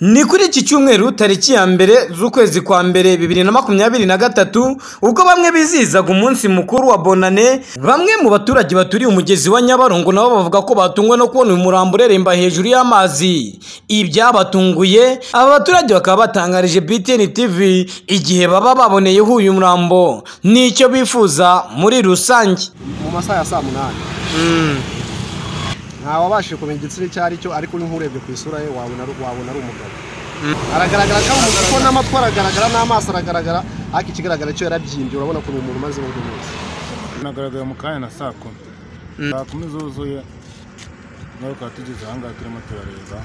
Ni kuri iki cyumweru tariki ya mbere z'ukwezi kwa mbere bibiri na makumyabiri na gatatu ubwo bamwe bizihizaga umunsi mukuru wa bonane bamwe mu baturage baturiye umugezi wa nyabarongo nabo bavuga ko batungwa no kubona uyu murambo ureremba hejuru y'amazi ibyabatunguye aba baturage bakaba batangarije BTN TV igihe baba baboneyeho uyu murambo nicyo bifuza muri rusange mu masaha ya saa munani ntawabashije kumenya igitsina icyo ari cyo ariko niho urebye ku isura ye wabona ari wabona ari umugabo aragaragara ko ari umugabo kuko n'amatwi aragaragara n'amaso aragaragara ariko ikigaragara cyo yarabyimbye urabona ukuntu umuntu umaze uburyo bwose nagaragaye mu kanya na saa kumi saa kumi zuzuye nawe tukaba tugeze ahangaha turimo turareba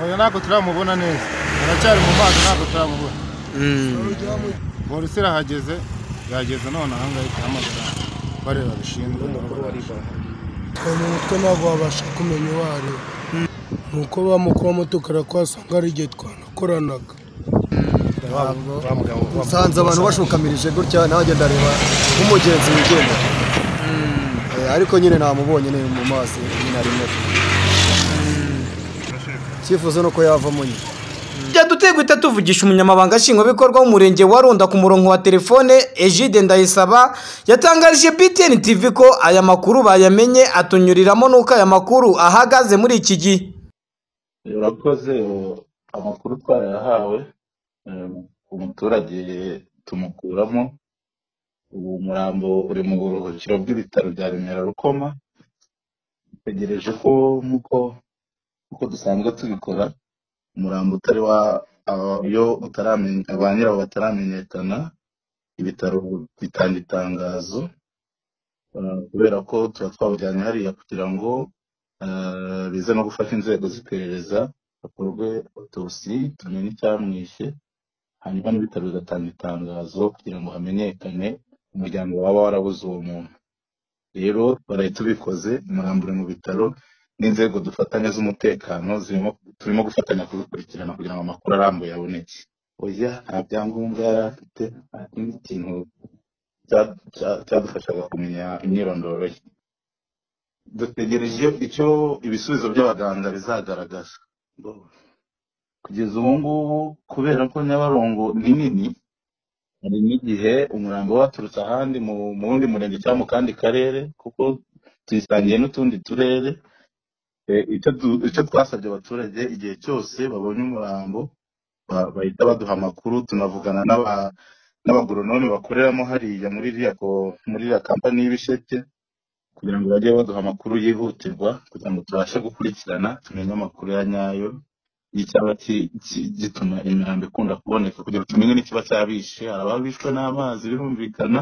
oya ntabwo turamubona neza aracyari mu mazi ntabwo turamubona polisi irahageze yahageze none ahangaha ikahamagara bareba bishinzwe mu mutwe ntabwo wabasha kumenya uwo ari we ni uko bamukubamo tukara kwasanga ari igihe twanakoranaga nsanze abantu bashukamirije gutya nanjye ndareba nk'umugenzi wigenda ariko nyine namubonye ni mu mazi nyine arimo cyifuzo ni uko yavamo nyine Jya duteye guhita tuvugisha umunyamabanga nshingwabikorwa w'umurenge wa Runda ku murongo wa telefone Egide Ndayisaba yatangarije BTN TV ko aya makuru bayamenye atunyuriramo n'uko aya makuru ahagaze muri iki gihe urakoze ubu amakuru twarayahawe eh, umuturage tumukuramo ubu murambo uri mu buruhukiro bw'ibitaro bya remera rukoma dutegereje ko nk'uko nk'uko dusanzwe tubikora umurambo utari wa aba- iyo utaramenya ba nyirawo bataramenyekana ibitaro bitanga itangazo eh, kubera ko tuba twawujyanye hariya kugira ngo eh, bize no gufasha inzego z'iperereza hakorwe autopsy tumenye icyamwishe hanyuma n'ibitaro bigatanga itangazo kugira ngo hamenyekane umuryango waba warabuze uwo muntu rero baraye tubikoze umurambo uri mu bitaro n'inzego dufatanya z'umutekano zirimo- turimo gufatanya kubikurikirana kugira ngo amakuru arambuye aboneke oya nta byangombwa yari afite nta kindi kintu cya- cya- cyadufashaga kumenya imyirondoro ye dutegereje icyo ibisubizo by'abaganga bizagaragaza kugeza ubu ngubu kubera ko nyabarongo ni nini hari n'igihe umurambo waturutse ahandi mu mu wundi murenge cyangwa mu kandi karere kuko tuyisangiye n'utundi turere Eh, icyo du- icyo twasabye abaturage igihe cyose babonye umurambo ba- bahita baduha amakuru tunavugana n'aba n'abagoronome bakoreramo hariya muri iriya ko- muri iriya kampani y'ibisheke kugira ngo bajye baduha amakuru yihutirwa kugira ngo tubashe gukurikirana tumenye amakuru ya nyayo y'icyaba ki- ki- gituma imirambo ikunda kuboneka kugira ngo tumenye n'ikiba cyabishe hari ababishwe n'amazi birumvikana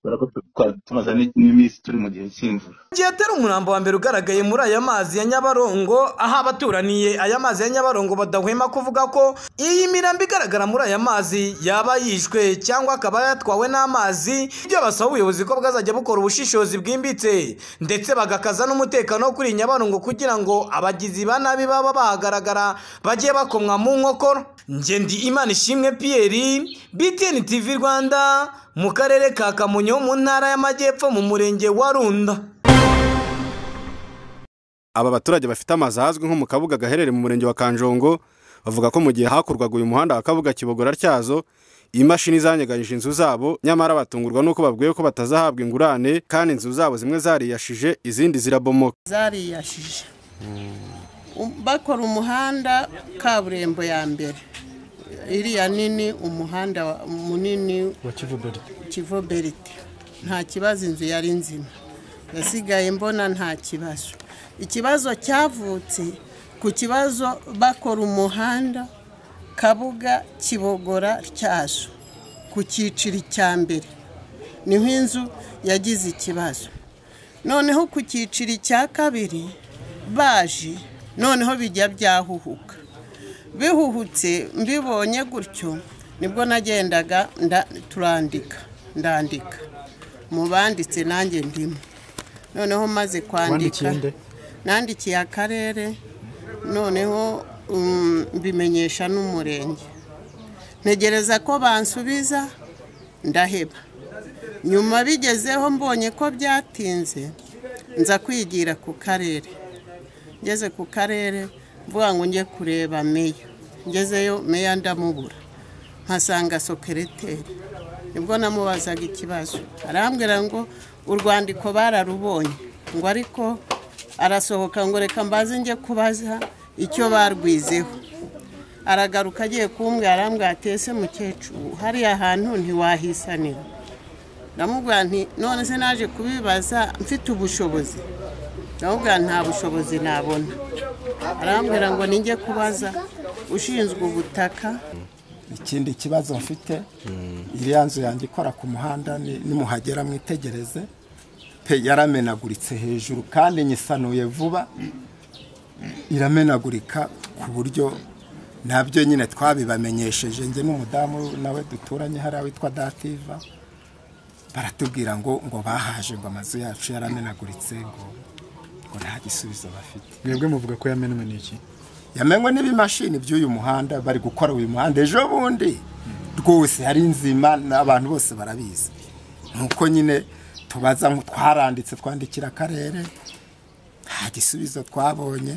kubera ko twari tumaze n'i- n'iminsi turi mu gihe cy'imvura igihe atari umurambo wa mbere ugaragaye muri aya mazi ya nyabarongo aho abaturaniye aya mazi ya nyabarongo badahwema kuvuga ko iyi mirambo igaragara muri aya mazi yaba yishwe cyangwa akaba yatwawe n'amazi ibyo basaba ubuyobozi ko bwazajya bukora ubushishozi bwimbitse ndetse bagakaza n'umutekano wo kuri iyi nyabarongo kugira ngo abagizi ba nabi baba bahagaragara bajye bakomwa mu nkokora ngendi imana ishimwe pierre btn tv rwanda mu karere ka kamonyi ho mu ntara y'amajyepfo mu murenge wa runda aba baturage bafite amazu ahazwi nko mu kabuga gaherereye mu murenge wa kanjongo bavuga ko mu gihe hakorwaga uyu muhanda wa kabuga kibogora tyazo imashini zanyeganyije inzu zabo nyamara batungurwa n'uko babwiwe ko batazahabwa ingurane kandi inzu zabo zimwe zariyashije izindi zirabomoka zariyashije Um, bakora umuhanda kaburimbo ya mbere iriya nini umuhanda wa- munini wa kivu berite nta kibazo inzu yari nzima yasigaye mbona nta kibazo ikibazo cyavutse ku kibazo bakora umuhanda kabuga kibogora cyazo ku cyiciri cya mbere niho inzu yagize ikibazo noneho ku cyiciri cya kabiri baje noneho bijya byahuhuka bihuhutse mbibonye gutyo nibwo nagendaga nda- turandika ndandika mu banditse nanjye ndimo noneho maze kwandika nandikiye akarere noneho um, mbimenyesha n'umurenge ntegereza ko bansubiza ndaheba nyuma bigezeho mbonye ko byatinze nza kwigira ku karere ngeze ku karere mvuga ngo njye kureba meya ngezeyo meya ndamubura nkasanga sokereteri nibwo namubazaga ikibazo arambwira ngo urwandiko bararubonye ngo ariko arasohoka ngo reka mbaze njye kubaza icyo barwizeho aragaruka agiye kumbwira arambwira ati ese mukecuru hariya hantu ntiwahisanira ndamubwira nti none se naje kubibaza mfite ubushobozi ndamubwira nta bushobozi nabona arambwira ngo ninjye kubaza ushinzwe ubutaka ikindi kibazo mfite iriya nzu yanjye ikora ku muhanda ni- nimuhagera mwitegereze pe yaramenaguritse hejuru kandi nyisanuye vuba iramenagurika ku buryo nabyo nyine twabibamenyesheje njye n'umudamu nawe duturanye hariya witwa dativa baratubwira ngo ngo bahaje ngo amazu yacu yaramenaguritse ngo ngo nta gisubizo bafite mwebwe muvuga ko yamenwe n'iki yamenwe n'ibimashini by'uyu muhanda bari gukora uyu muhanda ejo bundi rwose hari nzima n'abantu bose barabizi nuko nyine tubaza nko twaranditse twandikira akarere nta gisubizo twabonye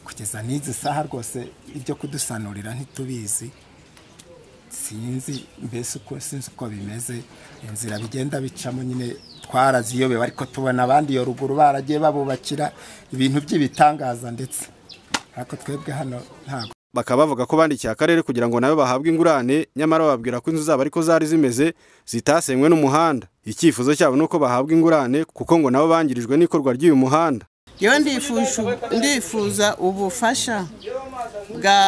kugeza n'izi saha rwose ibyo kudusanurira ntitubizi sinzi mbese uko sinzi uko bimeze inzira bigenda bicamo nyine twaraziyobewe ariko tubona abandi iyo ruguru baragiye babubakira ibintu by'ibitangaza ndetse ariko twebwe hano ntabwo bakaba bavuga ko bandikiye akarere kugira ngo nabo bahabwe ingurane nyamara bababwira ko inzu zabo ariko zari zimeze zitasenywe n'umuhanda icyifuzo cyabo ni uko bahabwa ingurane kuko ngo nabo bangirijwe n'ikorwa ry'uyu muhanda yo ndifuza ndifuza ubufasha bwa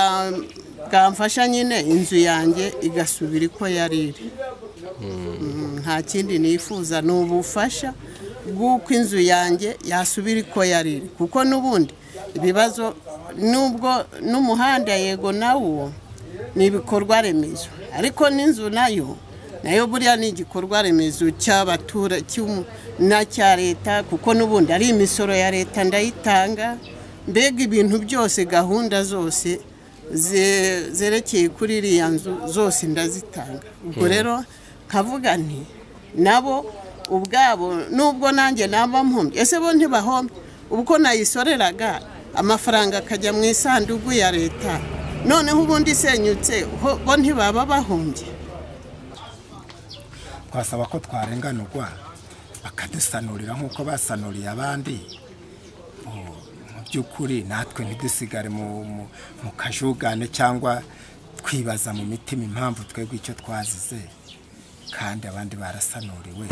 bwamfasha nyine inzu yanjye igasubira uko yari iri Mm, nta kindi nifuza ni ubufasha bw'uko inzu yanjye yasubira uko yari iri kuko n'ubundi ibibazo nubwo n'umuhanda yego nawo ni ibikorwa remezo ariko n'inzu nayo nayo buriya ni igikorwa remezo cy'abaturage na cya leta kuko n'ubundi ari imisoro ya leta ndayitanga mbega ibintu byose gahunda zose ze- zerekeye kuri iriya nzu zose ndazitanga ubwo rero nkavuga nti nabo ubwabo nubwo nanjye naba mpomye ese bo ntibahomye ubwo nayisoreraga amafaranga akajya mu isanduku ya leta noneho ubundi isenyutse ho- bo ntibaba bahombye twasaba ko twarenganurwa bakadusanurira nk'uko basanuriye abandi mu- mu by'ukuri natwe ntidusigare mu mu- mu kajugane cyangwa twibaza mu mitima impamvu twebwe icyo twazize kandi abandi barasanuriwe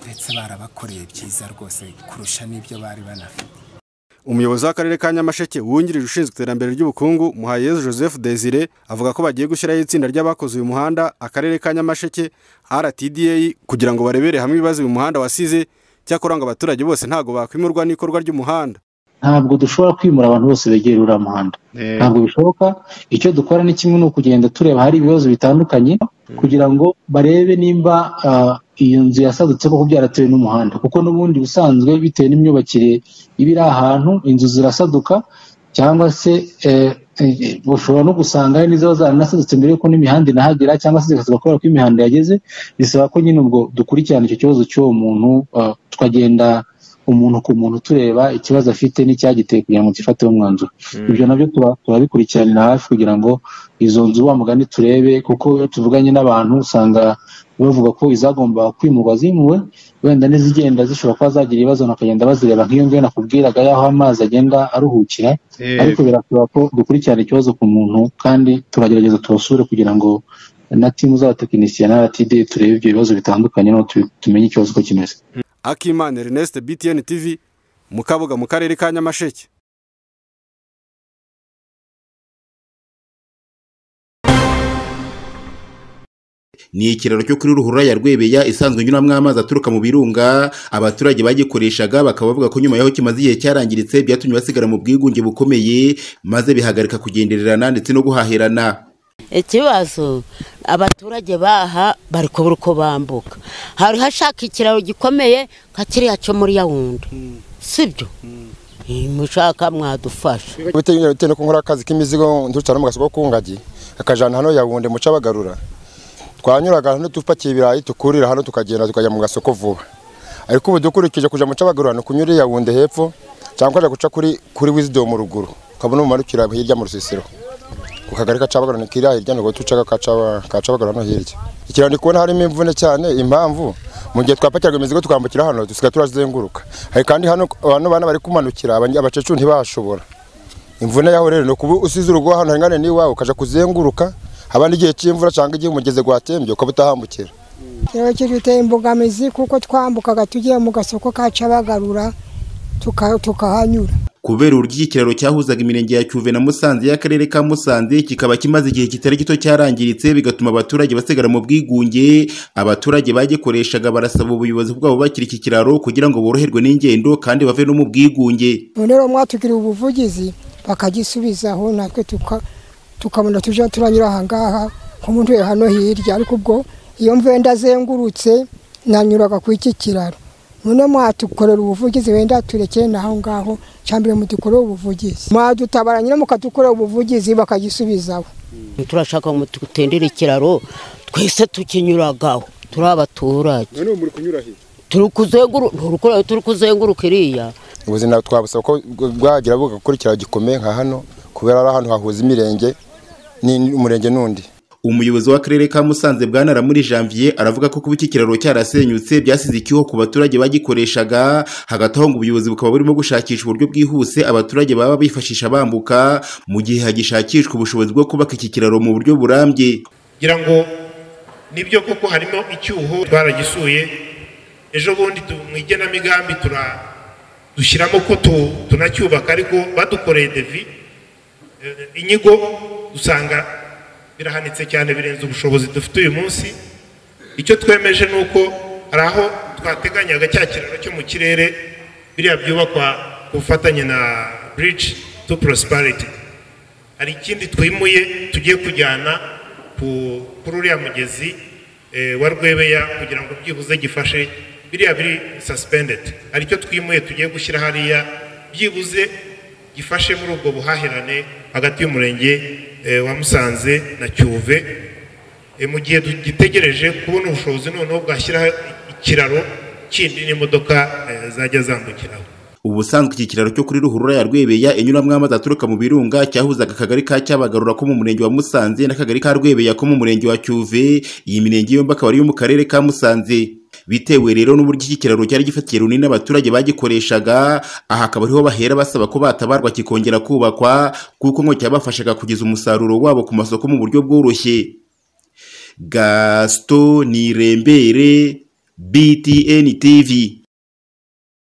ndetse barabakoreye byiza rwose kurusha n'ibyo bari banafite umuyobozi w'akarere ka nyamasheke wungirije ushinzwe iterambere ry'ubukungu muhayezu joseph desire avuga ko bagiye gushyiraho itsinda ry'abakoze uyu muhanda akarere ka nyamasheke rtda kugira ngo barebere hamwe ibibazo uyu muhanda wasize cyakora ngo abaturage bose ntabwo bakwimurwa n'ikorwa ry'umuhanda ntabwo dushobora kwimura abantu bose begera uriya muhanda ntabwo bishoboka icyo dukora ni kimwe ni ukugenda tureba hari ibibazo bitandukanye kugira ngo barebe nimba ah, iyo nzu yasadutse koko byaratewe n'umuhanda kuko n'ubundi busanzwe bitewe n'imyubakire iba iri ahantu inzu zirasaduka cyangwa se eh, eh, ushobora no gusanga hari n'iziba zaranasadutse mbere y'uko n'imihanda inahagera cyangwa se zikasabwa kubera ko imihanda yageze bisaba ko nyine ubwo dukurikirana icyo kibazo cy'uwo muntu ah, tukagenda umuntu ku muntu tureba ikibazo afite n'icyagiteye kugira ngo gifateho umwanzuro ibyo nabyo tuba- turabikurikiranira hafi kugira ngo izo nzu wa mugani turebe kuko iyo tuvuganye n'abantu usanga bavuga ko izagomba kwimurwa zimuwe wenda n'izigenda zishobora kuba zagira ibibazo bakagenda bazireba nk'iyo ngiyo nakubwiraga y'aho amazi agenda aruhukira ariko birasaba ko dukurikirana ikibazo ku muntu kandi turagerageza tubasure kugira ngo na timu z'abatekinisiye n'abatide turebe ibyo bibazo bitandukanye no tumenye ikibazo uko kimeze akimana ernest btn tv mu kabuga mu karere ka nyamasheke ni ikiraro cyo kuri ruhurura ya rwebeya isanzwe inyuramo amazi aturuka mu birunga abaturage bagikoreshaga bakaba bavuga ko nyuma y'aho kimaze igihe cyarangiritse byatumye basigara mu bwigunge bukomeye maze bihagarika kugendererana ndetse no guhahirana ikibazo abaturage baha bari kubura uko bambuka hari hashaka ikiraro gikomeye nka kiriya cyo muri yawundi sibyo mushaka mwadufasha bitewe bitewe nuko nkora akazi k'imizigo nducara mu gasoko k'ungagi akajana hano yawunde muca bagarura twanyuraga hano dupakiye ibirayi tukurira hano tukagenda tukajya mu gasoko vuba ariko ubu dukurikije kuja muca bagarura ni kunyura i yawunde hepfo cyangwa kuja guca kuri kuri wisdom ruguru ukabona umarukira hirya mu rusisiro ku kagari ka Cabagarura ni kiriya hirya ntabwo ducaga ka Caba- ka Cabagarura hano hirya ikiraro ndi kubona harimo imvune cyane impamvu mu gihe twapakiraga imizigo tukambukira hano dusigaye turazenguruka hari kandi hano abantu bana bari kumanukira abanye- abakecuru ntibashobora imvune yaho rero ni ukuba usize urugo hano hangane n'iwawe ukajya kuzenguruka abandi igihe cy'imvura cyangwa igihe umugezi watembye ukaba utahambukira Ikiraro kiduteye imbogamizi kuko twambukaga tugiye mu gasoko ka Cabagarura tuka- tukahanyura kubera uburyo iki kiraro cyahuzaga imirenge ya cyuve na musanze y'akarere ka musanze kikaba kimaze igihe kitari gito cyarangiritse bigatuma abaturage basigara mu bwigunge abaturage bagikoreshaga barasaba ubuyobozi bwabo bakira iki kiraro kugira ngo boroherwe n'ingendo kandi bave no mu bwigunge none rero mwatugiriye ubuvugizi bakagisubizaho natwe tuka- tukabona tujya turanyura ahangaha nk'umuntu hano hirya ariko ubwo iyo mvuye ndazengurutse nanyuraga ku iki kiraro none mwatukorera ubuvugizi wenda turekere n'aho ngaho cyambere mudukorere ubuvugizi mwadutabara nyine mukadukorera ubuvugizi bakagisubizaho turashaka ngo tutendere ikiraro twese tukinyuragaho turi abaturage none ubu muri kunyura hirya turi kuzenguruka turi kureba turi kuzenguruka iriya ubuzima twabusaba ko bwagira bugakurikira gikomeye nka hano kubera ari ahantu hahuza imirenge n'umurenge n'undi umuyobozi w'akarere ka musanze bwana muri janvier aravuga ko kuba iki kiraro cyarasenyutse byasize icyuho ku baturage bagikoreshaga hagati aho ngo ubuyobozi bukaba burimo gushakisha uburyo bwihuse abaturage baba bifashisha bambuka mu gihe hagishakishwa ubushobozi bwo kubaka iki kiraro mu buryo burambye ngira ngo nibyo koko harimo icyuho twaragisuye ejo bundi tu- mu igenamigambi tura dushyiramo ko tu- tunacyubaka ariko badukoreye devi Eh, inyigo usanga birahanitse cyane birenze ubushobozi dufite uyu munsi icyo twemeje ni uko hari aho twateganyaga cya kiraro cyo mu kirere biriya byubakwa ku bufatanye na bridge to prosperity hari ikindi twimuye tugiye kujyana ku- kuri uriya mugezi eh, wa rwebeya kugira ngo byibuze gifashe biriya biri suspended hari icyo twimuye tugiye gushyira hariya byibuze gifashe muri ubwo buhahirane hagati y'umurenge eh, wa musanze na cyuve Eh, mu gihe dugitegereje kubona ubushobozi noneho bwashyiraho ikiraro kindi n'imodoka eh, zajya zambukiraho ubusanzwe iki kiraro cyo kuri ruhurura ya rwebeya inyuramo amazi aturuka mu birunga cyahuzaga akagari ka cyabagarura ko mu murenge wa musanze n'akagari ka rwebeya ko mu murenge wa cyuve iyi mirenge yombi akaba ari iyo mu karere ka musanze bitewe rero n'uburyo iki kiraro cyari gifatiye runini abaturage bagikoreshaga aha akaba ariho bahera basaba ko batabarwa kikongera kubakwa kuko ngo cyabafashaga kugeza umusaruro wabo ku masoko mu buryo bworoshye gaston nirembere btn tv